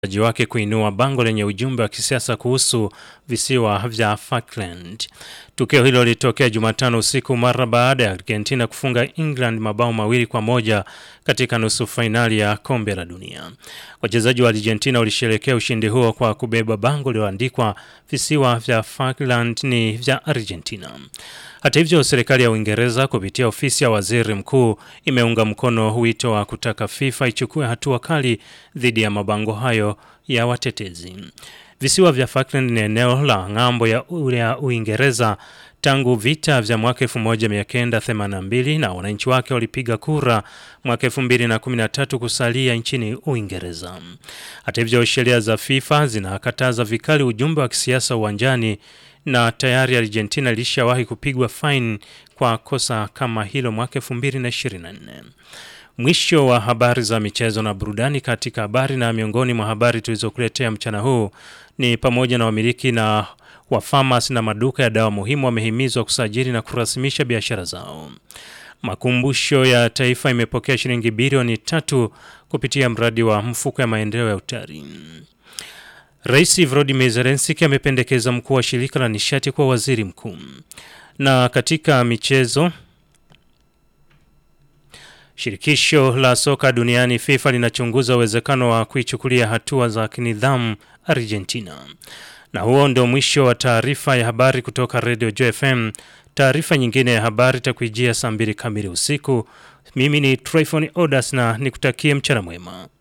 ji wake kuinua bango lenye ujumbe wa kisiasa kuhusu visiwa vya Falkland. Tukio hilo lilitokea Jumatano usiku mara baada ya Argentina kufunga England mabao mawili kwa moja katika nusu fainali ya kombe la dunia. Wachezaji wa Argentina walisherehekea ushindi huo kwa kubeba bango lililoandikwa visiwa vya Falkland ni vya Argentina. Hata hivyo, serikali ya Uingereza kupitia ofisi ya waziri mkuu imeunga mkono wito wa kutaka FIFA ichukue hatua kali dhidi ya mabango hayo ya watetezi. Visiwa vya Falkland ni eneo la ng'ambo ya, ya Uingereza tangu vita vya mwaka 1982 na wananchi wake walipiga kura mwaka 2013 kusalia nchini Uingereza. Hata hivyo, sheria za FIFA zinakataza vikali ujumbe wa kisiasa uwanjani na tayari Argentina ilishawahi kupigwa faini kwa kosa kama hilo mwaka 2024. Mwisho wa habari za michezo na burudani. Katika habari na miongoni mwa habari tulizokuletea mchana huu ni pamoja na wamiliki na wa famasi na maduka ya dawa muhimu wamehimizwa kusajili na kurasimisha biashara zao. Makumbusho ya Taifa imepokea shilingi bilioni tatu kupitia mradi wa mfuko ya maendeleo ya utalii. Rais Volodymyr Zelensky amependekeza mkuu wa shirika la nishati kwa waziri mkuu. Na katika michezo, shirikisho la soka duniani FIFA linachunguza uwezekano wa kuichukulia hatua za kinidhamu Argentina. Na huo ndio mwisho wa taarifa ya habari kutoka Radio Joy FM. Taarifa nyingine ya habari itakuijia saa mbili kamili usiku. Mimi ni Tryphon Odas na nikutakie mchana mwema.